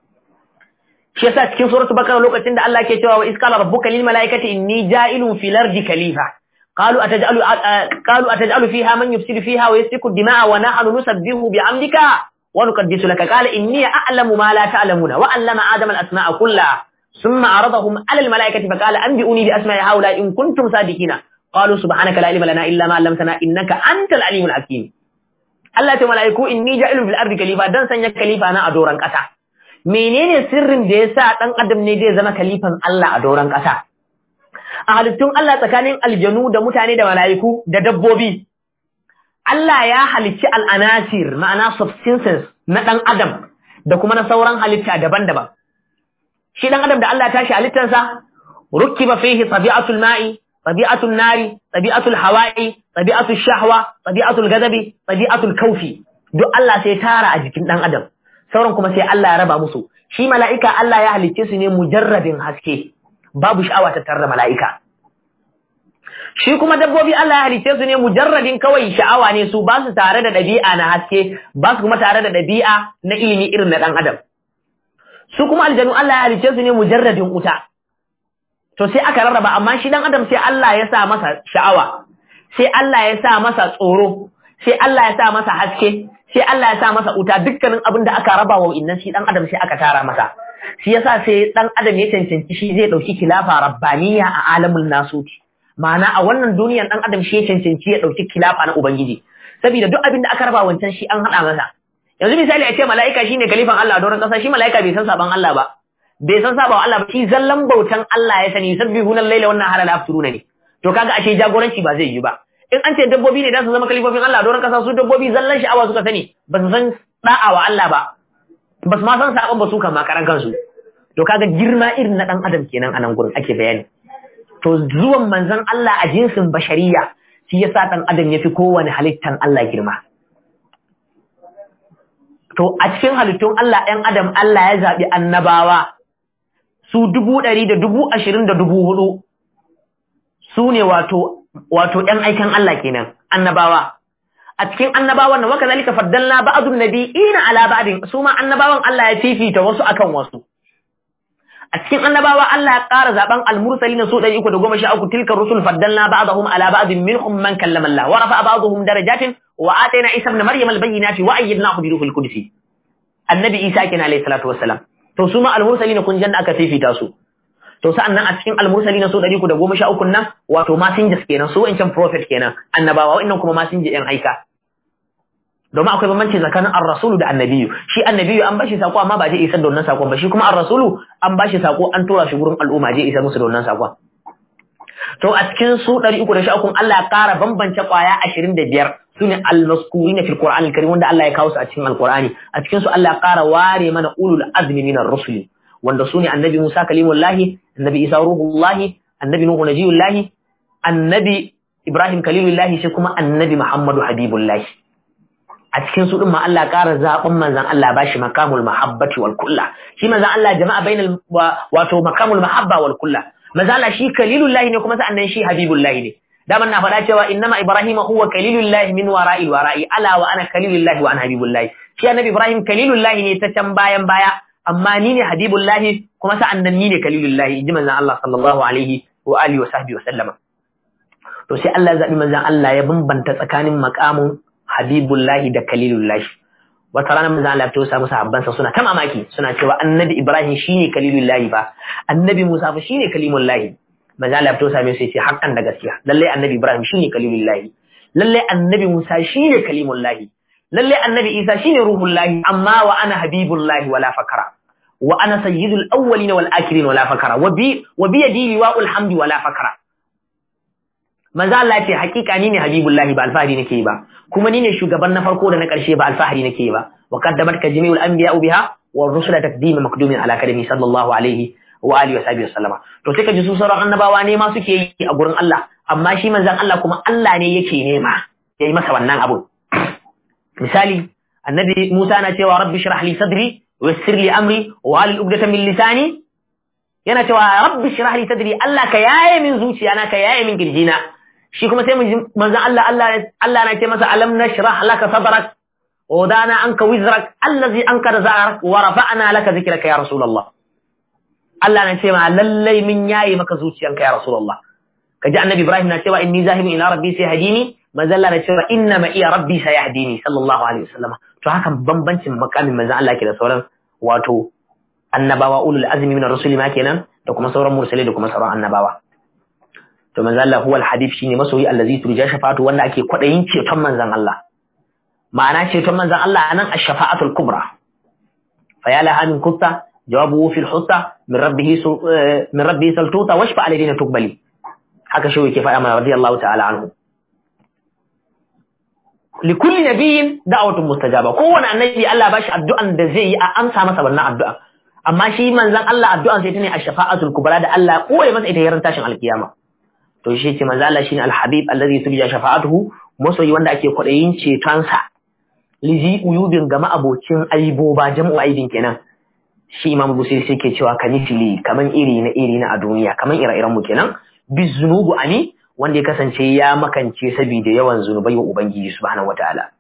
shi yasa cikin suratul bakara lokacin da Allah ke cewa wa iskala rabbuka lil malaikati inni ja'ilun fil ardi khalifa qalu ataj'alu qalu ataj'alu fiha man yufsidu fiha wa yasfiku dima'a wa nahnu nusabbihu bi'amdika wa nuqaddisu laka qala inni a'lamu ma la ta'lamuna wa 'allama adama al asma'a kullaha thumma 'aradahum 'ala al malaikati fa qala anbi'uni bi asma'i haula in kuntum sadiqina qalu subhanaka la ilma lana illa ma 'allamtana innaka antal alimul hakim Allah ta malaiku inni ja'ilun fil ardi khalifa dan sanya khalifa na a doran kasa menene sirrin da ya sa ɗan adam ne zai zama kalifan Allah a doron ƙasa a halittun Allah tsakanin aljanu da mutane da mala'iku da dabbobi Allah ya halicci al'anasir ma'ana substances na ɗan adam da kuma na sauran halitta daban-daban shi ɗan adam da Allah ya tashi halittarsa rukkiba fihi tabi'atul ma'i tabi'atul nari tabi'atul hawa'i tabi'atul shahwa tabi'atul gadabi tabi'atul kaufi duk Allah sai tara a jikin ɗan adam sauran kuma sai Allah ya raba musu shi mala'ika Allah ya halicce su ne mujarradin haske babu sha'awa ta tarra mala'ika shi kuma dabbobi Allah ya halicce su ne mujarradin kawai sha'awa ne su ba su tare da ɗabi'a na haske ba su kuma tare da ɗabi'a na ilimi irin na ɗan adam su kuma aljanu Allah ya halicce su ne mujarradin wuta to sai aka rarraba amma shi ɗan adam sai Allah ya sa masa sha'awa sai Allah ya sa masa tsoro sai Allah ya sa masa haske sai Allah ya sa masa wuta dukkanin abin da aka raba wa innan shi ɗan adam sai aka tara masa shi yasa sai ɗan adam ya cancanci shi zai ɗauki kilafa rabbaniya a alamul nasuti ma'ana a wannan duniyan dan adam shi ya cancanci ya dauki kilafa na ubangiji saboda duk abin da aka raba wancan shi an hada masa yanzu misali a ce mala'ika shine kalifan Allah a doron kasa shi mala'ika bai san saban Allah ba bai san sabawa Allah ba shi zallan bautan Allah ya sani sabbihuna al-laila wannan hala la afturuna ne to kaga ashe jagoranci ba zai yi ba in an ce dabbobi ne da su zama kalifofin Allah a doron kasa su dabbobi zallan sha'awa suka sani ba su san da'a wa Allah ba ba su ma san saban ba su kan makaran kansu to kaga girma irin na dan adam kenan a nan gurin ake bayani to zuwan manzon Allah a jinsin bashariya shi yasa dan adam yafi kowane halittan Allah girma to a cikin halittun Allah ɗan adam Allah ya zaɓi annabawa su dubu ɗari da dubu ashirin da dubu hudu su ne wato wato ‘yan aikan Allah kenan annabawa a cikin annabawan nan waka zalika faddalna ba'dun nabiyina ala ba'din su ma annabawan Allah ya fifita wasu akan wasu a cikin annabawa Allah ya ƙara zaben al-mursali na su ɗari uku da goma sha uku tilka rusul faddalna ba'dahum ala ba'din minhum man kallama Allah wa rafa'a ba'dahum darajatin wa atayna Isa ibn Maryam al-bayyinati wa ayyadnahu bi ruhil qudus annabi Isa kenan alayhi salatu wassalam to su ma al-mursali na kun janna aka fifita su to sa'annan a cikin al-mursali na su ɗari uku da goma sha uku nan wato messengers kenan su wancan prophet kenan annabawa wa'annan kuma messenger yan aika domin akwai bambanci tsakanin ar-rasulu da annabiyu shi annabiyu an bashi sako amma ba je isar da wannan sakon ba shi kuma ar-rasulu an bashi sako an tura shi gurin al'umma je isar musu da wannan sakon to a cikin su 313 Allah ya kara bambance kwaya 25 sune al-maskurina fil Qur'an al-Karim wanda Allah ya kawo su a cikin al-Qur'ani a cikin su Allah ya kara ware mana ulul azmi minar rusuli wanda sune annabi Musa kalimullahi annabi Isa ruhullahi annabi Nuhu najiyullahi annabi Ibrahim kalilullahi sai kuma annabi Muhammadu habibullahi a cikin su din ma Allah ƙara zaɓin manzan Allah ba shi makamul mahabbati wal kulla shi manzan Allah jama'a bainal wato makamul mahabba wal kulla manzan Allah shi kalilullahi ne kuma sa'annan shi habibullahi ne daman na faɗa cewa innama ibrahim huwa kalilullahi min wara'il wara'i ala wa ana kalilullahi wa ana habibullahi shi annabi ibrahim kalilullahi ne ta can bayan baya amma ni ne habibullahi kuma sa'annan ni ne kalilullahi inji manzan Allah sallallahu alaihi wa alihi wa sahbihi wa sallama to sai Allah ya zaɓi manzan Allah ya bambanta tsakanin makamun habibullahi da kalilullahi wata rana manzo Allah ya samu sahabbansa suna ta mamaki suna cewa annabi Ibrahim shine kalilullahi ba annabi Musa fa shine kalimullahi manzo Allah ya same su yace hakan da gaskiya lalle annabi Ibrahim shine kalilullahi lalle annabi Musa shine kalimullahi lalle annabi Isa shine ruhullahi amma wa ana habibullahi wala fakara wa ana sayyidul awwalin wal akhirin wala fakara wa bi wa bi yadi liwa'ul hamdi wala fakara manzo Allah ce hakika ni ne habibullahi ba alfahari nake ba kuma ni ne shugaban na farko da na karshe ba alfahari nake ba wa qaddamat ka jami'ul anbiya biha wa rusula taqdima makdumin ala kadami sallallahu alaihi wa alihi wa sahbihi wasallama to sai ka ji su sauran annabawa ne ma suke yi a gurin Allah amma shi manzon Allah kuma Allah ne yake nema yayi masa wannan abu misali annabi Musa na cewa rabbi shrah li sadri wa yassir li amri wa halil uqdatan min lisani yana cewa rabbi shrah li sadri Allah ka yaye min zuciya na ka yaye min kirjina shi kuma sai manzon Allah Allah Allah na ce masa alam nashrah laka sadrak wa wadana anka wizrak allazi ankara za'rak wa rafa'na laka zikraka ya rasulullah Allah na ce ma lallai min yayi maka zuciyanka ya rasulullah kaji annabi Ibrahim na cewa inni zahibun ila rabbi sayahdini manzon Allah na cewa inna ma iya rabbi sayahdini sallallahu alaihi wasallam to haka bambancin makamin manzon Allah ke da sauran wato annabawa ulul azmi min ar-rusuli ma kenan da kuma sauran mursalai da kuma sauran annabawa to manzon Allah huwal hadith shine masoyi allazi turja shafatu wanda ake kwadayin ceton manzon Allah ma'ana ceton manzon Allah anan ash-shafa'atul kubra fa ya laha min kutta jawabuhu fil hutta min rabbih min rabbih saltuta washfa alayna tuqbali haka shi yake faɗa mana radiyallahu ta'ala anhu li kulli nabiyyin da'watun mustajaba kowane annabi Allah ba shi addu'an da zai yi a amsa masa wannan addu'a amma shi manzon Allah addu'an sai ta ne ash-shafa'atul kubra da Allah koyi masa ita yaran tashin alkiyama to shi ce manzo Allah shine al-habib allazi turja shafa'atuhu masoyi wanda ake kwadayin cetonsa lizi uyubin gama abocin aibo ba jam'u aibin kenan shi imam busiri sai ke cewa kanifili kaman iri na iri na a duniya kaman ire-iren mu kenan bizunubu ani wanda ya kasance ya makance saboda yawan zunubai wa ubangiji subhanahu wataala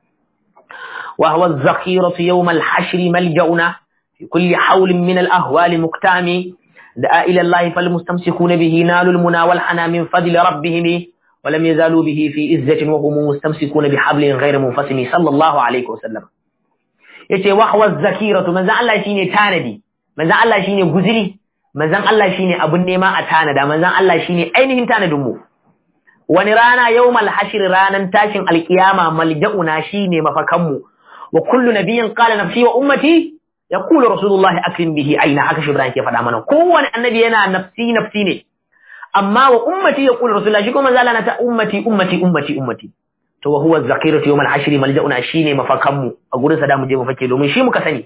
wa huwa az-zakhiratu yawm al-hashr malja'una fi kulli hawlin min al-ahwali muktami da'a ila Allah falmustamsikuna bihi nalul muna wal hana min fadli rabbihim ولم يزالوا به في عزة وهم مستمسكون بحبل غير منفصم صلى الله عليه وسلم yace wahwa zakiratu manzon Allah shine tanadi manzon Allah shine guziri manzon Allah shine abun nema a tanada manzon Allah shine ainihin tanadin mu wani rana yawmal hashr ranan tashin alkiyama malja'una shine mafakan mu wa kullu nabiyyin qala nafsi wa ummati yaqulu rasulullahi akrim bihi aina haka shi Ibrahim ke faɗa mana kowane annabi yana nafsi nafsi ne amma wa ummati yaqulu rasulullahi shi kuma zalana ta ummati ummati ummati ummati to wa huwa zakiratu yawmal hashr malja'una shine mafakan mu a gurin sa da mu je mu fake domin shi muka sani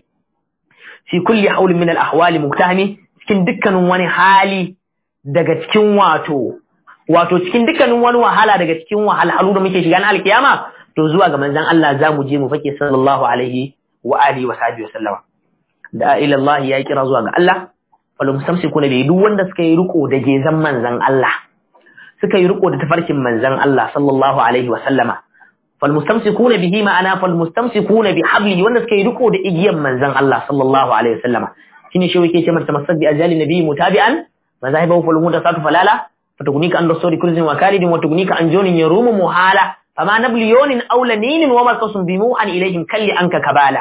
fi kulli hawlin min al ahwali muktahami cikin dukkanin wani hali daga cikin wato wato cikin dukkanin wani wahala daga cikin wahalhalu da muke shiga na alkiyama to zuwa ga manzon Allah za mu je mu fake sallallahu alaihi wa alihi wa sahbihi wa sallama da ila Allah ya kira zuwa ga Allah wal mustamsikuna bi duk wanda suka yi riko da gezan manzon Allah suka yi riko da tafarkin manzon Allah sallallahu alaihi wa sallama fal mustamsikuna bihi ma'ana fal mustamsikuna bi hablihi wanda suka yi riko da igiyan manzon Allah sallallahu alaihi wa sallama shine shi yake ce mata tamassak bi ajali nabi mutabi'an mazahibahu fal mutasatu falala فتغنيك عن رسول كل وكالد وتغنيك عن جون يروم محالة فما نبليون أو لنين ومرقص بموعا إليهم كل أنك كبالة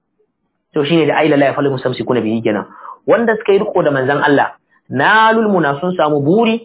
to shine da aila la yafalu mustamsikuna bihi kenan wanda suka yi riko da manzon Allah nalul muna sun samu buri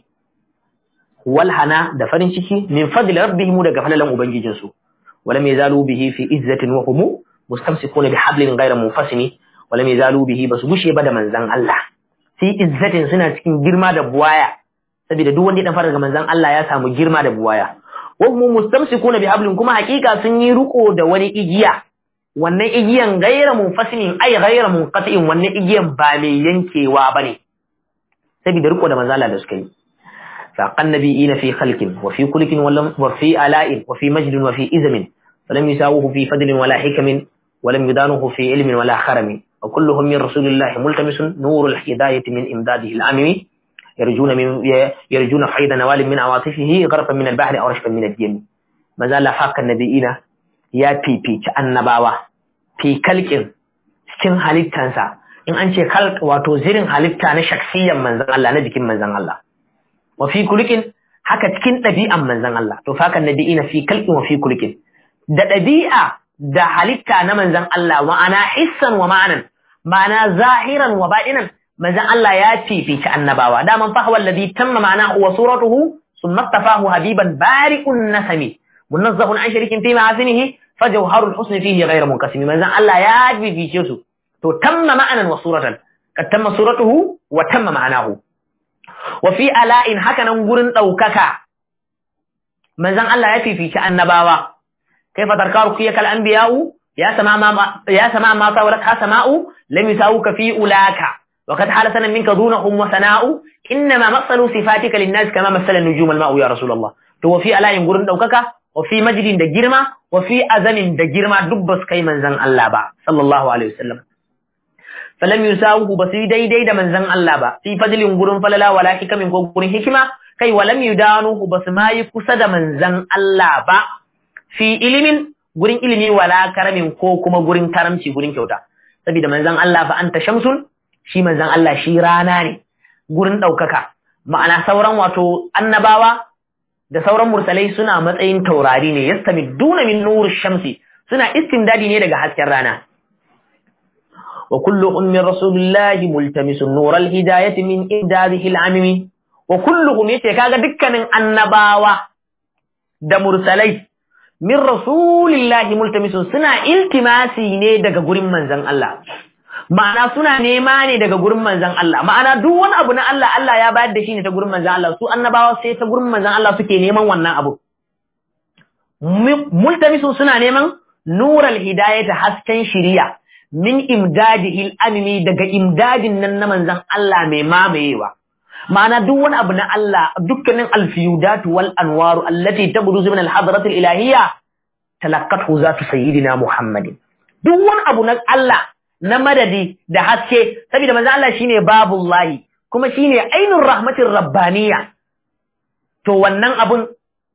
wal hana da farin ciki min fadli rabbihim daga falalan ubangijin su walam yazalu bihi fi izzatin wa hum mustamsikuna bi hablin ghayra munfasimi walam yazalu bihi basu gushe ba da manzon Allah fi izzatin suna cikin girma da buwaya saboda duk wanda ya dan fara daga manzon Allah ya samu girma da buwaya wa hum mustamsikuna bi hablin kuma hakika sun yi riko da wani igiya wannan igiyan gaira munfasimin ai gaira munqati'in wannan igiyan ba mai yankewa bane saboda riko da manzon Allah da suka yi faqan nabiyina fi khalqin wa fi kulkin wa fi ala'in wa fi majdin wa fi izmin falam yusawuhu fi fadlin wala hikamin ولم يدانه في علم ولا خرم وكلهم من رسول الله ملتمس نور الهداية من إمداده العامي يرجون من يرجون حيد نوال من عواطفه غرفا من البحر أو رشفا من الدين ما زال فاق النبيين يا بي بي النباوة في كلك cikin halittansa in an ce kalk wato zirin halitta na shaksiyan manzan Allah na jikin manzan Allah wa fi kulikin haka cikin ɗabi'an manzan Allah to fakan nabi'ina fi kalkin wa fi kulikin da ɗabi'a da halitta na manzan Allah ma'ana hissan wa ma'anan ma'ana zahiran wa ba'inan manzan Allah ya fifici annabawa daman fa huwa alladhi tamma ma'anahu wa suratuhu thumma istafahu habiban bari'un nasami munazzahun an sharikin fi ma'asinihi fajawharul husn fihi ghayr munqasim manzan Allah ya fifice su to tamma ma'anan wa suratan kad tamma suratuhu wa tamma ma'anahu wa fi ala'in hakanan gurin daukaka manzan Allah ya fifici annabawa كيف تركارك فيك الأنبياء يا سماء ما يا سماء ما طاولتها سماء لم يساوك في أولاك وقد حال سنة منك دونهم وثناء إنما مثل صفاتك للناس كما مثل النجوم الماء يا رسول الله تو في ألا ينقرن دوكك وفي مجد دجرما وفي أذن دجرما دبس كي من زن الله با صلى الله عليه وسلم فلم يساوه بس دي دي دا من زن الله با في فضل ينقرن فللا ولا حكم ينقرن حكمة كي ولم يدانوه بس ما يكسد من زن الله با fi ilimin gurin ilimi wala karamin ko kuma gurin karamci gurin kyauta saboda manzon Allah fa anta shamsun shi manzon Allah shi rana ne gurin ɗaukaka ma'ana sauran wato annabawa da sauran mursalai suna matsayin taurari ne yastamiduna min nur shamsi suna istimdadi ne daga hasken rana wa kulluhum min rasulillahi multamisun nural hidayati min idadihi al-amimi wa kulluhum yace kaga dukkanin annabawa da mursalai min rasulillahi multamisun suna iltimasi ne daga gurin manzon Allah ma'ana suna nema ne daga gurin manzon Allah ma'ana duk wani abu na Allah Allah ya bayar da shi ne ta gurin manzon Allah su annabawa sai ta gurin manzon Allah suke neman wannan abu multamisun suna neman nural hidayata hasken shiriya min imdadihil amimi daga imdadin nan na manzon Allah mai mamayewa ma'ana duk wani abu na Allah dukkanin alfiyudatu wal anwaru allati tabruzu min al-hadratil ilahiyya talaqqathu zatu sayyidina Muhammadin duk wani abu na Allah na madadi da haske saboda manzon Allah shine babullahi kuma shine ainur rahmatir rabbaniyya to wannan abun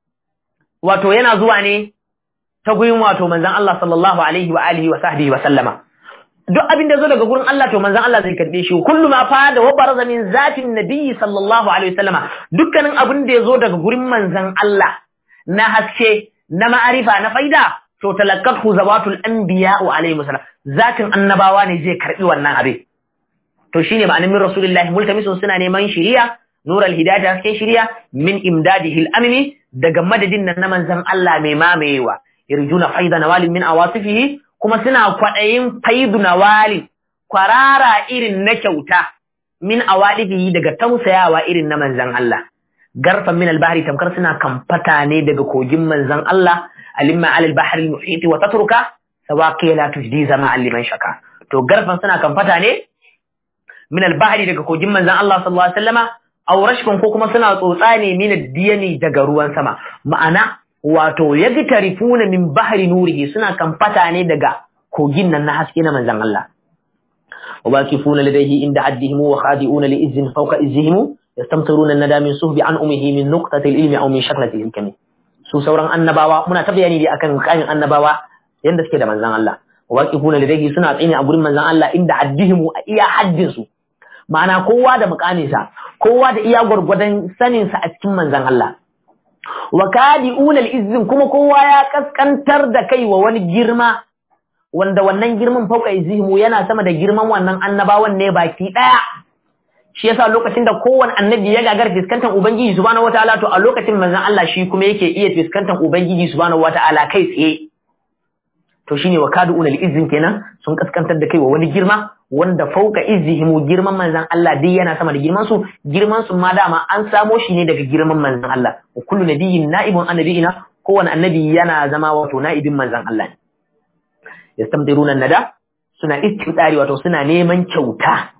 wato yana zuwa ne ta guyin wato manzon Allah sallallahu alaihi wa alihi wa sahbihi wa sallama duk abin da zo daga gurin Allah to manzon Allah zai karbe shi kullu ma fa da wabaraza min zatin nabiyyi sallallahu alaihi wasallama dukkanin abin da ya zo daga gurin manzon Allah na haske na ma'arifa na faida to talaqqathu zawatul anbiya wa alaihi wasallam zatin annabawa ne zai karbi wannan abin to shine ma'anar min rasulullahi multamisun suna neman shiriya nural hidayah haske shiriya min imdadihi al-amni daga madadin nan na manzon Allah mai mamayewa yarjuna faida nawalin min awasifihi kuma suna kwaɗayin faidu nawali kwarara irin na kyauta min awadifihi daga tausayawa irin na manzon Allah garfan min albahri tamkar suna kamfata ne daga kogin manzon Allah alimma alal bahri muhiti wa tatruka sawaqi la tujdi zama liman shaka to garfan suna kamfata ne min albahri daga kogin manzon Allah sallallahu alaihi wasallama aw rashkun ko kuma suna tsotsa ne min diyani daga ruwan sama ma'ana wato yagtarifuna min bahri nurihi suna kamfata ne daga kogin nan na haske na manzon Allah wabakifuna ladayhi inda addihim wa khadi'una li izzin fawqa izzihim yastamtiruna an-nada min suhbi an umihi min nuqtati al-ilmi aw min shaklati al-hikami su sauran annabawa muna ta bayani dai akan kayan annabawa yanda suke da manzon Allah wabakifuna ladayhi suna tsine a gurin manzon Allah inda addihim a iya haddin su ma'ana kowa da mukaminsa kowa da iya gwargwadon saninsa a cikin manzon Allah wa kadi'una al-izzin kuma kowa ya kaskantar da kai wa wani girma wanda wannan girman fauka izhimu yana sama da girman wannan annabawan ne baki daya shi yasa lokacin da kowanne annabi ya gagar fiskantar ubangiji subhanahu wataala to a lokacin manzon Allah shi kuma yake iya fiskantar ubangiji subhanahu wataala kai tsaye to shine wa kadi'una al-izzin kenan sun kaskantar da kai wa wani girma wanda fauka izhimu girman manzon Allah dai yana sama da girman su girman su ma dama an samo shi ne daga girman manzon Allah wa kullu nabiyyin na'ibun annabiyina kowanne annabi yana zama wato na'ibin manzon Allah ne yastamdiruna nada suna istidari wato suna neman kyauta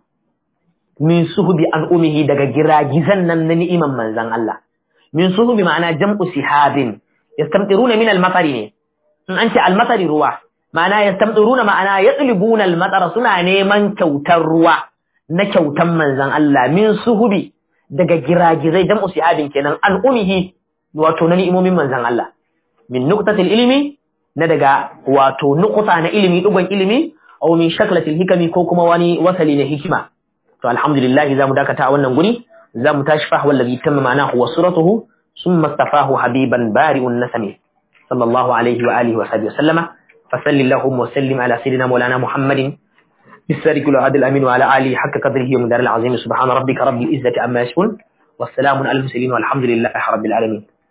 min suhubi an umihi daga giragizan nan na ni'iman manzon Allah min suhubi ma'ana jam'u sihabin yastamdiruna min al-matari ne in an ce al-matari ruwa ma'ana yastamdiruna ma'ana yatlibuna al-matara suna neman kyautar ruwa na kyautan manzon Allah min suhubi daga giragizai jam'u sihabin kenan an umihi wato na ni'imomin manzon Allah min nuqtatil ilmi na daga wato nukuta na ilimi dugon ilimi aw min shaklatil hikami ko kuma wani wasali na hikima to alhamdulillah zamu dakata a wannan guri zamu tashi fa wallazi tamma ma'anahu wa suratuhu summa istafahu habiban bari'un nasami sallallahu alaihi wa alihi wa sahbihi sallama فصل اللهم وسلم على سيدنا مولانا محمد بالسارق العهد الامين وعلى اله حق قدره ومدار العظيم سبحان ربك رب العزه عما يصفون والسلام على المرسلين والحمد لله رب العالمين